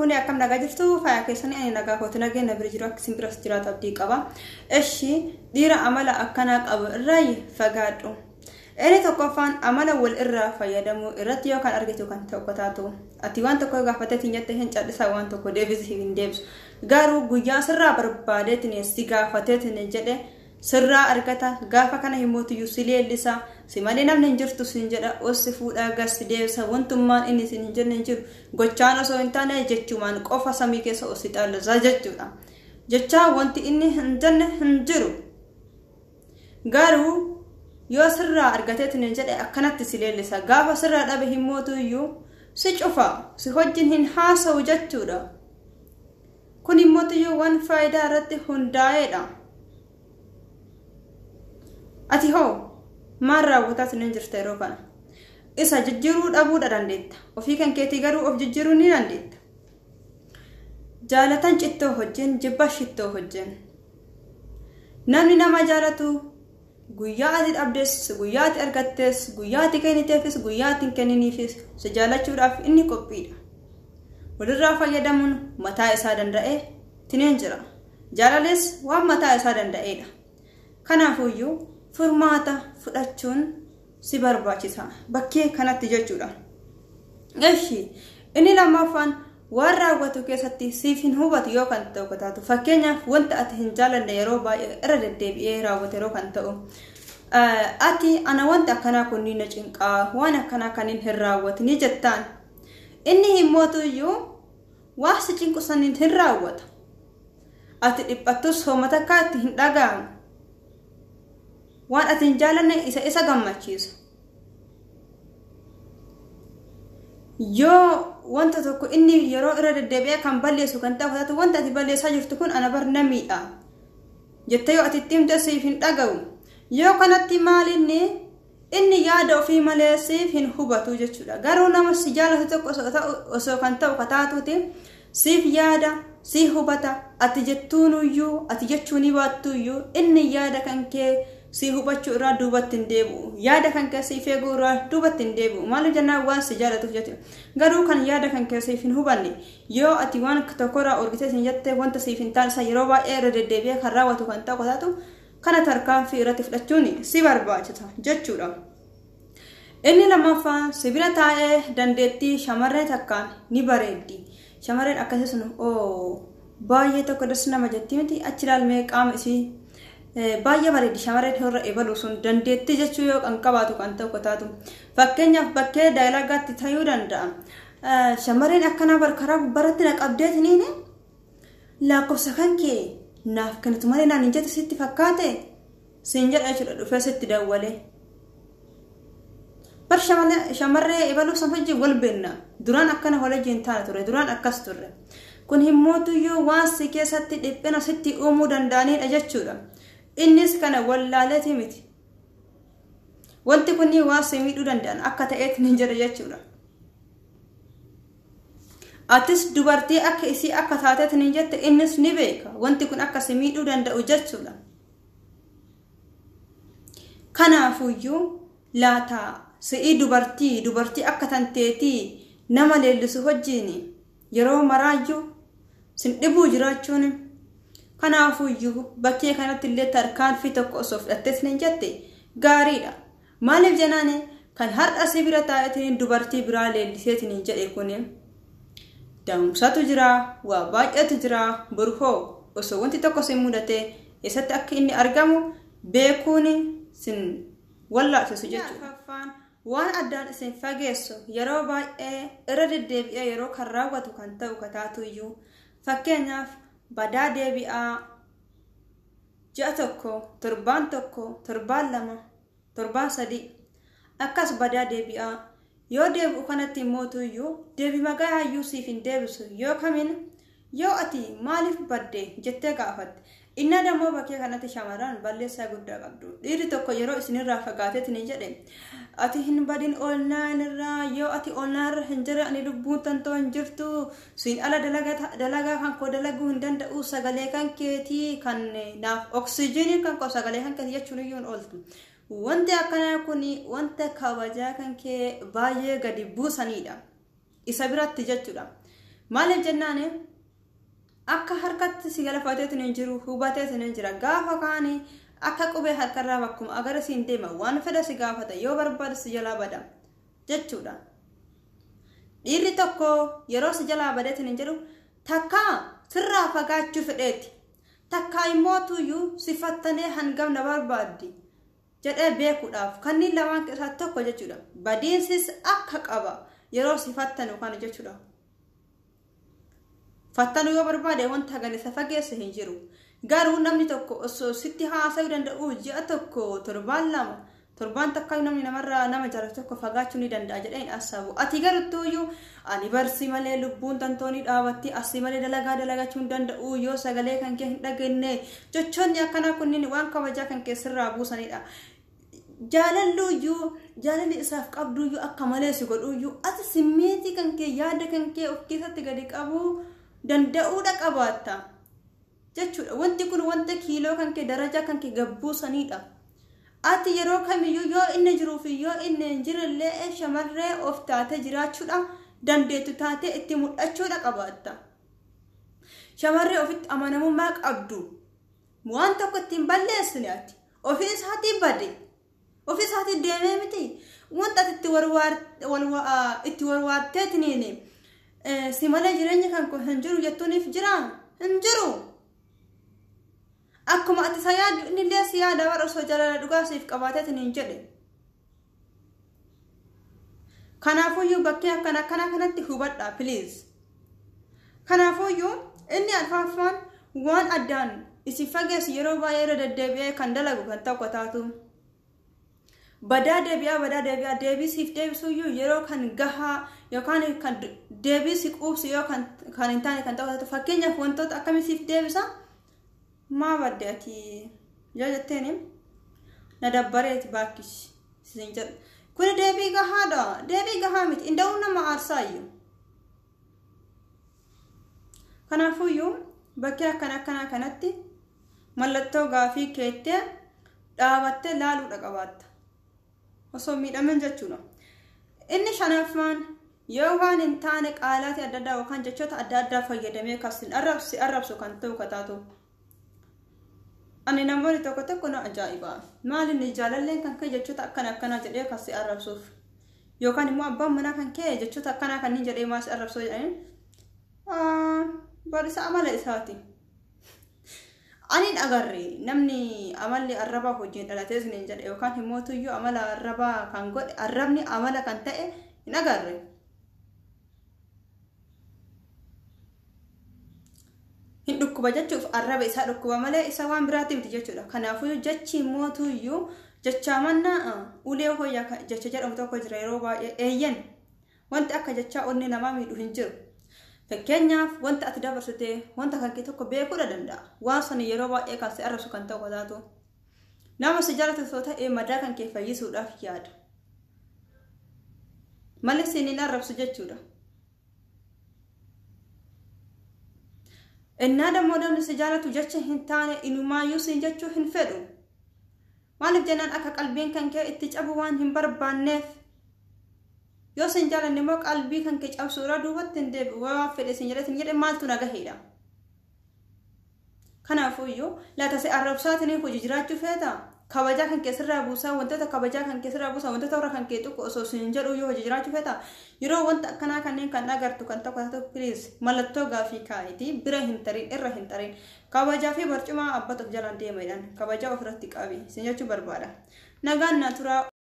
fuunee akkam nagaa jirtu faaya keessanii ani nagaa kooti nageenya bira jiru akka simbiras jiraatu abdii qaba. Eshi dhiira amala akkanaa qabu irraa fagaadhu. Inni tokkoffaan amala wal irraa fayyadamuu irratti yoo kan argitu kan tokko taatu. Ati waan tokko gaafatee tinyatti hin callisaa waan tokko deebisii hin deebisu. Garuu guyyaa sirraa barbaadeetiin si gaafateetiin jedhe sirraa argata gaafa kana himootiyyuu si leellisa si malee namni hin jirtu sin jedha ossi fuudhaa garsi deebisa wantummaan inni sin hin jenne hin jiru gochaan osoo hin taane jechumaan qofa samii keessa ossi xaallasa jechuudha jechaa wanti inni hin jenne hin jiru garuu yoo sirraa argateetiin hin jedhe akkanatti si leellisa gaafa sirraa dhabe himootiyyuu si cufa si hojjin hin haasa'u jechuudha kun himootiyyuu waan faayidaa irratti hundaa'eedha. ati hoo maal raawwataa sin jirta yeroo kana isa jijjiiruu dhabuudha dandeetta ofii kan keetii garuu of jijjiiruu ni dandeetta jaalatan cittoo hojjen jibba shittoo hojjen namni nama jaalatu guyyaa ati dhabdes guyyaa ati argattes guyyaa ati kenniteefis guyyaa ati hin kenniniifis si jaalachuudhaaf inni qophiidha walirraa fayyadamuun mataa isaa danda'ee tineen jira jaalales waan mataa isaa danda'eedha kanaafuyyuu furmaata fudhachuun si barbaachisa bakkee kanatti jechuudha. Eshi inni lammaffaan waan raawwatu keessatti siif hin hubatu yoo kan ta'u taatu fakkeenyaaf wanta ati hin jaalanne yeroo baay'ee irra deddeebi'ee raawwate yeroo kan ta'u ati ana wanta akkanaa kun ni na cinqaa waan akkanaa kaniin hin raawwatini jettaan inni hin mootuyyuu waa si cinqu saniin hin raawwata ati dhiphattus hoomata akka itti hin dhaga'amu waan ati hin jaalanne isa isa gammachiisa yoo wanta tokko inni yeroo irra deddeebi'ee kan balleessu kan ta'u taatu wanta ati balleessaa jirtu kun ana bar namiidha jettee yoo ati itti himte siif hin dhaga'u yoo kanatti maalinni inni yaada ofii malee siif hin hubatu jechuudha garuu nama si jaalatu tokko osoo kan ta'u kataatuuti siif yaada si hubata ati jettuunuyyuu ati jechuuni baattuuyyuu inni yaada kan kee si hubachuu irraa duubatti hin deebi'u yaada kan kee siif eeguu irraa duubatti hin deebi'u maaliif jennaan waan si jaalatuuf jette garuu kan yaada kan kee siif hin hubanne yoo ati waan tokkorraa orgitee sin jette wanta siif hin taane yeroo baay'ee irra deddeebi'ee kan raawwatu kan ta'u taatu kana tarkaanfii irratti fudhachuun si barbaachisa jechuudha. Inni lammaffaan sibira taa'ee dandeettii shamarree takkaan ni bareeddi. Shamarreen akkasii sun baay'ee tokko das nama jetti miti achi ilaalmee qaama isii baay'ee bareedi shamarreen irra eebalu sun dandeettii jechuu yoo kan qabaatu kan ta'u taatu fakkeenyaaf bakkee daayilagaatti ta'uu danda'a. Shamarreen akkanaa barkaraa gubbaratti na qabdeetiniin lakkoofsa kan kee naaf kennitu malee naan hin jette sitti fakkaate siin jedha jechuudha dhufee sitti dawwalee. Bar shamarree eebaluu san hojii wal beenna duraan akkana wal hojiin taana ture duraan akkas turre kun himmootuyyuu waan si keessatti dhiphina sitti uumuu danda'anidha jechuudha. innis kana wallaaleeti miti wanti kun waan si miidhuu danda'an akka ta'eetti ni jira jechuudha atis dubartii akka isii akka taateetti ni jette innis ni beeka wanti kun akka si miidhuu danda'u jechuudha kanaafuyyuu laataa si'ii dubartii dubartii akka tanteetii nama leellisu wajjiin yeroo maraayyuu sin dhibuu jiraachuun kanaafuyyuu bakkee kanatti illee tarkaanfii tokko osoo fudhattees ni jette gaariidha maaliif jennaan kan har'a si bira taa'eetiin dubartii biraa leelliseetiin jedhe kun daa'umsatu jira waa baay'eetu jira burhoo osoo wanti tokko sin mudate eessatti akka inni argamu beekuun sin wallaalchisu jechuudha. waan addaan isin fageessu yeroo baay'ee irra deddeebi'ee yeroo kan raawwatu kan ta'u kataatuyyuu fakkeenyaaf badaa deebi'aa ji'a tokko torbaan tokko torbaan lama torbaan sadii akkas badaa deebi'aa yoo deebi'u kanatti mootuyyuu deebi magaayyuu siif hin deebisu yoo kamiin yoo ati maaliif badde jettee gaafatte inna dammoo bakkee kanatti shamarran balleessaa guddaa qabdu dhiirri tokko yeroo isinirraa fagaateetiin hin jedhe ati hin badin oolnaan irraa yoo ati oolnaan irra hin jira ani lubbuun tantoo hin jirtu siin ala dalagaa kan koo dalaguu hin danda'u sagalee kan keetii kan naaf oksijiinii kan koo sagalee kan keetii jechuun iyyuu hin ooltu wanti akkanaa kun wanta kabajaa kan kee baay'ee gadi buusanidha isa biratti jechuudha maaliif jennaan akka harkatti si galafateetu hin jiru hubateetu hin jira gaafa kaanii akka qubee harkarraa bakkuma agara siin deema waan fedha si gaafata yoo barbaada si jalaa bada jechuudha. Dhiirri tokko yeroo si jalaa badeetu hin jedhu takka sirraa fagaachuu fedheeti. Takka immoo tuyyuu sifattanee hangam na barbaaddi jedhee beekuudhaaf kanneen lamaan keessaa tokko jechuudha. Badiinsis akka qaba yeroo sifattanu kana jechuudha. Fattanuu yoo barbaade wanta hagan isa fageesse hin jiru. Garuu namni tokko osoo sitti haasa'uu danda'u ji'a tokko torbaan lama torbaan takka namni namarraa nama jaalatu tokko fagaachuu ni danda'a jedheen asaabu. Ati garuttuuyyuu ani barsi malee lubbuun tantoonni dhaabatti asii malee dalagaa dalagachuu hin danda'u yoo sagalee kan kee hin dhageenye jechoonni akkanaa kunniin waan kabajaa kan keessirraa buusanidha. Jaalalluuyyuu jaalalli isaaf qabduuyyuu akka malee si godhuuyyuu ati simmeetii kan kee yaada kan kee of keessatti gadi qabuu danda'uudha qabaatta. jechuudha wanti kun wanta kiiloo kan kee darajaa kan kee gabbuusanidha ati yeroo kamiyyuu yoo inni jiruu fi yoo inni hin jirellee shamarree of taatee jiraachuudha dandeettu taatee itti mul'achuudha qabaatta shamarree ofitti amanamummaa qabdu waan tokko ittiin balleessine ati ofii isaatii bade ofii isaatii deemee miti wanta ati itti warwaarteetiniin si malee jireenya kan hin jiru jettuuniif jira hin jiru. akkuma ati isa yaaddu inni illee si yaada warra osoo jaalala dhugaa siif qabaateetiin hin jedhe. Kanaafuyyuu bakkee akkana akkana kanatti hubadhaa piliis. Kanaafuyyuu inni alfaaffaan waan addaan isin fageessu yeroo baay'ee irra deddeebi'ee kan dalagu kan tokko taatu. Badaa deebi'aa badaa deebi'aa deebisiif deebisuyyuu yeroo kan gahaa yookaan kan deebisi quubsu yoo kan hin taane kan tokko taatu fakkeenyaaf wantoota akkamisiif deebisa. maa badde ati yoo jetteen na dabbareeti baakkishi isin jedhu kun deebii gahaadha deebii gahaa miti inda'uu nama aarsaayyuu kanaafuyyuu bakkee akkana akkanaa kanatti mallattoo gaafii keettee dhaabattee laaluudha qabaatta osoo miidhaman jechuudha inni shanaffaan yoo waan hin taane qaalaati adda addaa yookaan jechoota adda addaa fayyadamee kasin arrabsi arrabsu kan ta'u kataatu ani namoonni tokko tokko na ajaa'iba maalinni jaalalleen kan kee jechoota akkana akkanaa jedhee kan si arrabsuuf yookaan immoo abbaan manaa kan kee jechoota akkanaa kanneen jedhee maas arrabsuu jedhaniin barisa amala isaati. Aniin agarre namni amalli arrabaa hojiin dhalatee isiniin jedhe yookaan himootuyyuu amala arrabaa kan godhe arrabni amala kan ta'e hin agarre. hin dhukkuba jechuuf arraba isaa dhukkuba malee isa waan biraatti miti jechuudha kanaafuu jechi mootuyyuu jecha mannaa ulee hoyyaa jecha jedhamu tokko jira yeroo baay'ee eeyyan wanti akka jechaa onni namaa miidhu hin jiru fakkeenyaaf wanta ati dabarsite wanta kan kee tokko beekuudha danda'a waan sani yeroo baay'ee kan si arrabsu kan ta'u taatu nama si jaalatu osoo ta'ee madaa kan kee fayyisuudhaaf yaada malee siniin arrabsu jechuudha. innaa dammoo namni si jaalatu jecha hin taane inumaayyuu siin jechuu hin fedhu maaliif jennaan akka qalbiin kan kee itti cabu waan hin barbaanneef yoo sin jaalanne immoo qalbii kan kee cabsuudha duubatti hin deebi'u waan fedhe sin jedhe sin jedhe maaltu nagaheedha kanaafuyyuu laata si arrabsaatiin hojii jiraachuu feeta kabajaa kan keessirraa buusaa wantoota kabajaa kan keessirraa buusaa wantoota warra kan kee tokko osoo sin jedhu yoo hojii jiraachuu feeta yeroo wanta akkanaa kanneen kan agartu kan tokko tokko piliis mallattoo gaafii kaa'iti bira hin tarin irra hin tarin kabajaa fi barcuma abbatuuf jalaan deemedhaan kabajaa ofirratti qabi sin jechuu barbaada nagaan naa turaa